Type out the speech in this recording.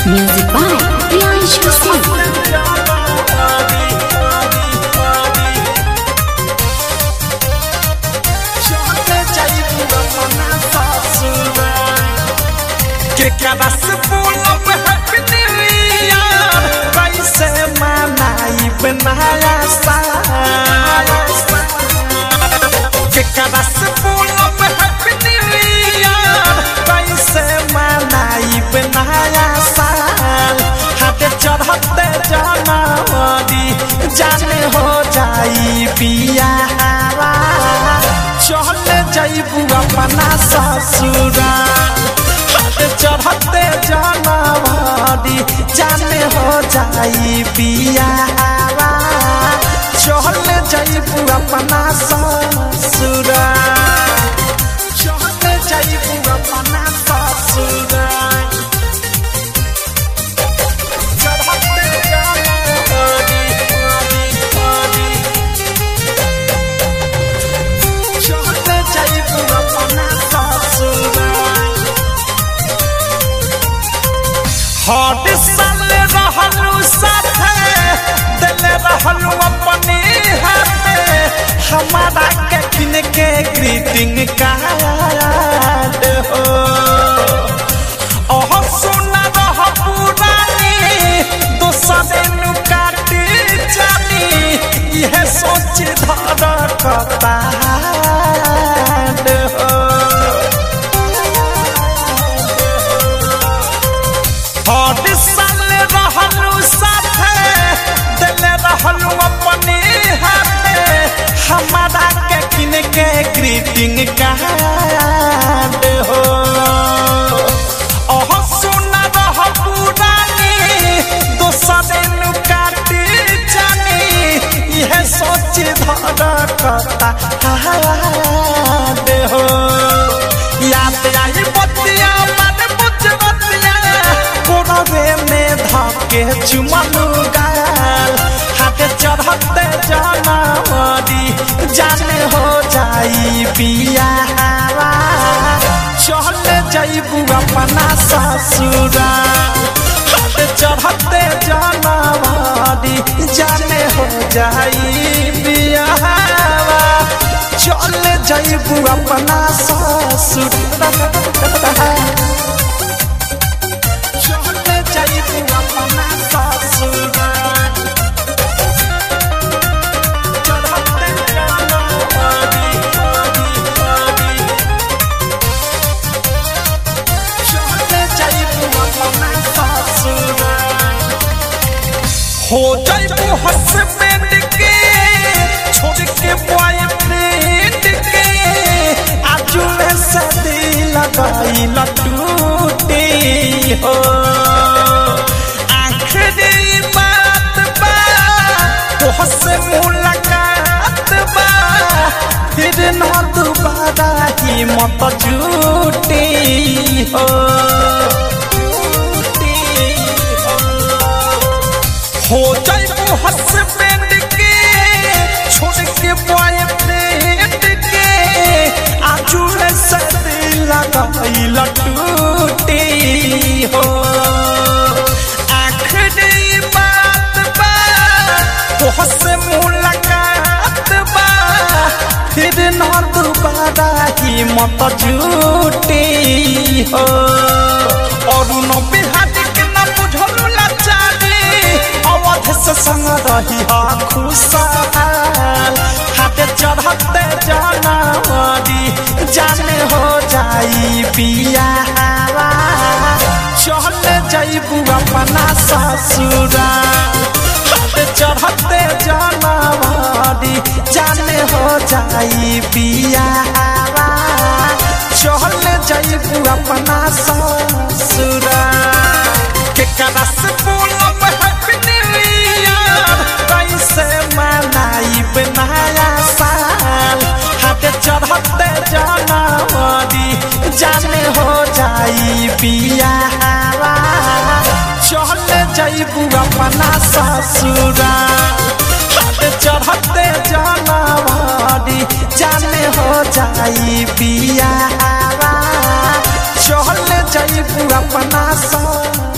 Music by Priyanshu Singh. केकरा से बोलब हैप्पी न्यू ईयर कैसे मनाइब नया साल केकरा से बोलब हैप्पी न्यू ईयर कैसे मनाइब नया साल हाथे चढ़ते जनवरी जाने हो जाई बियाहवा चल जाइबू अपना ससुराल हाथे चढ़ते जनवरी जाने हो जाई बियाहवा चल जाइबू अपना ससुराल चल जाइबू अपना ससुराल चढ़ते जनवरी चढ़ते जाइबू अपना ससुराल हट साल रहलू साथे दिल रहलू अपने हाथे हमारा के किन के ग्रीटिंग कार्ड हो ओह सुना रह पुरानी दोसरे नु काटी जानी यह सोच धर कपाड हो हर साल रहलू साथे दिल रहलू अपने हाथे हमारा के किन के ग्रीटिंग कार्ड हो ओह सुना रह पुरानी दोसरे नु काटी जानी यह सोच धर कता हो याद आई बतिया मन बुझ बतिया कोरवे में धके चुमलू गाल हाथे चढ़ते जनवरी जाने हो जाई बियाहवा चल जाइबू अपना ससुराल हाथे चढ़ते जनवरी जाने हो जाई बियाहवा चल जाइबू अपना ससुराल चले जाइबू अपना ससुराल चढ़ते जनवरी चले जाइबू अपना ससुराल हो जाइबू हस्बैंड के छोड़ के बॉयफ्रेंड के आजू में सदी लगाई लटूटी हो आखिरी बात बा तोह से मुलाकात बा फिर न दोबारा ही मत झूठी हो हो जाइबू हस्बैंड के छोड़ के बॉयफ्रेंड के आजू में सदी लगाई लटूटी हो आखिरी बात बा तोह से मुलाकात बा फिर न दोबारा ही मत झूठी हो और न बिहारी के न बुझलू लाचारी अवध से संग रही हा खुशहाल हाथे चढ़ते जनवरी जाने हो जाई बियाहवा चल जाइबू अपना ससुराल हाथे चढ़ते जनवरी जाने हो जाई बियाहवा चल जाइबू अपना ससुराल केकरा से बोलब हैप्पी न्यू ईयर कैसे मनाइब नया साल हाथे चढ़ते जनवरी जाने हो जाई बियाहवा चल जाइबू अपना ससुराल हाथे चढ़ते जनवरी जाने हो जाई बियाहवा चल जाइबू अपना सा